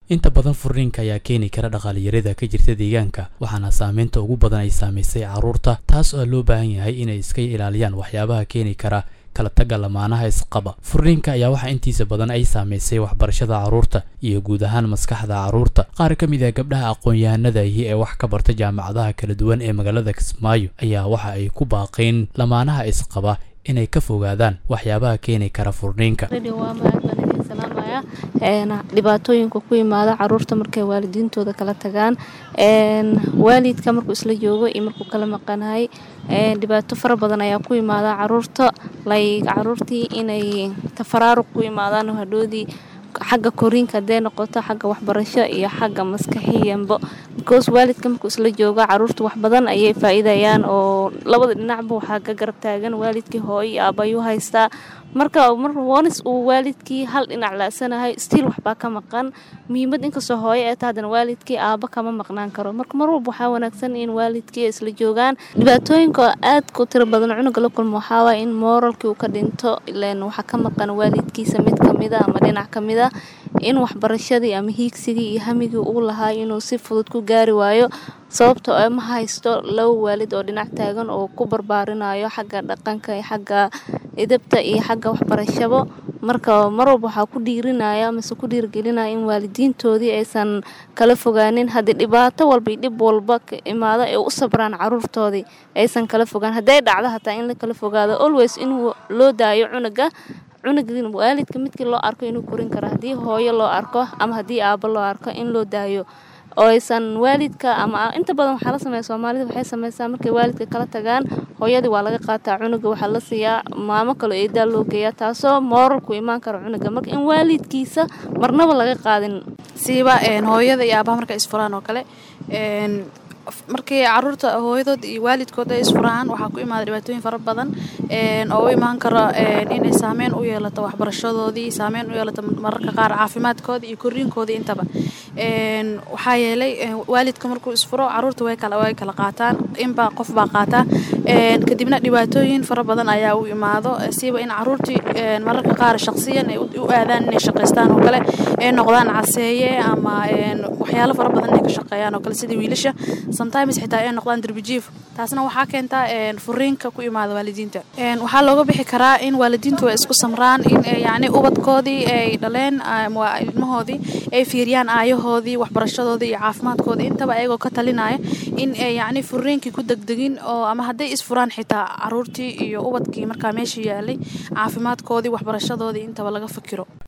inta badan furniinka ayaa keeni kara dhaqaaliyarada ka jirta deegaanka waxaana saameynta ugu badan ay saamaysay carruurta taas oo loo baahan yahay inay iska ilaaliyaan waxyaabaha keeni kara kala tagga lamaanaha isqaba furniinka ayaa waxaa intiisa badan ay saamaysay waxbarashada carruurta iyo guud ahaan maskaxda carruurta qaar ka mid ah gabdhaha aqoon-yahanadaihi ee wax ka barta jaamacadaha kala duwan ee magaalada kismaayo ayaa waxa ay ku baaqeen lamaanaha isqaba inay ka fogaadaan waxyaabaha keeni kara furniinka dhibaatooyinka ku yimaada caruurta markay waalidiintooda kala tagaan waalidka markuu isla joogo iyo markuu kala maqanahay dhibaato fara badan ayaa ku yimaada caruurta like caruurtii inay tafaraaruq ku imaadaan hadhoodii xagga koriinka hadee noqoto xagga waxbarasho iyo xagga maskaxiyanbo because waalidka markuu isla joogo caruurta wax badan ayay faa-iidayaan oo labada dhinacba waxaa ka garab taagan waalidkii hooyo iyo aabayuu haystaa marka mar wonis uu waalidkii hal dhinac laasanahay stiil waxbaa ka maqan muhiimad inkastoo hooyo ee ta haddana waalidkii aaba kama maqnaan karo marka mar walba waxaa wanaagsan in waalidkii isla joogaan dhibaatooyinka aadka u tiro badan cunuga la kulmo waxaawaa in mooralkii uu ka dhinto ilan waxaa ka maqan waalidkiisa mid kamida ama dhinac kamida in waxbarashadii ama hiigsigii iyo hamigii uu lahaa inuu si fudud ku gaari waayo sababta oo ma haysto laba waalid oo dhinac taagan oo ku barbaarinayo xagga dhaqanka iyo xagga idabta iyo xagga waxbarashabo marka mar walba waxaa ku dhiirinaya mase ku dhiirgelinaya in waalidiintoodii aysan kala fogaanin haddii dhibaato walba iyo dhib walba ka imaado ee u sabraan caruurtoodii aysan kala fogaan hadday dhacdo hataa in la kala fogaado always in loo daayo cunuga cunuga waalidka midkii loo arko inuu korin karo haddii hooyo loo arko ama haddii aabo loo arko in loo daayo oo aysan waalidka ama inta badan waxaa la sameeya soomaalida waxay sameysaa markay waalidka kala tagaan hooyadii waa laga qaataa cunuga waxaa la siiyaa maamo kaloo eedaa loo geeyaa taasoo mooralku imaan karo cunuga marka in waalidkiisa marnaba laga qaadin siiba hooyada iyo aabaha markay isfuraan oo kale markii caruurta hooyadood iyo waalidkood ay isfuraan waxaa ku imaada dhibaatooyin fara badan oo u imaan karo inay saameyn u yeelato waxbarashadoodii saameyn u yeelato mararka qaar caafimaadkooda iyo koriinkoodii intaba waxaa yeelay waalidka markuu isfuro caruurta way kala way kala qaataan inbaa qof baa qaataa kadibna dhibaatooyin fara badan ayaa u imaado siiba in caruurtii mararka qaar shaqsiyan ay u aadaan inay shaqaystaan oo kale ay noqdaan caseeye ama waxyaalo fara badan inay ka shaqeeyaan oo kale sida wiilasha sometimes xitaa ay noqdaan derbijiif taasna waxaa keentaa furiinka ku imaada waalidiinta waxaa looga bixi karaa in waalidiintu ay isku samraan in yacni ubadkoodii ay dhaleen ilmahoodii ay fiiriyaan aayahoodii waxbarashadoodii iyo caafimaadkoodii intaba ayagoo ka talinaya in ay yacni furiinkii ku degdegin oo ama hadday isfuraan xitaa caruurtii iyo ubadkii markaa meesha yaalay caafimaadkoodii waxbarashadoodii intaba laga fikiro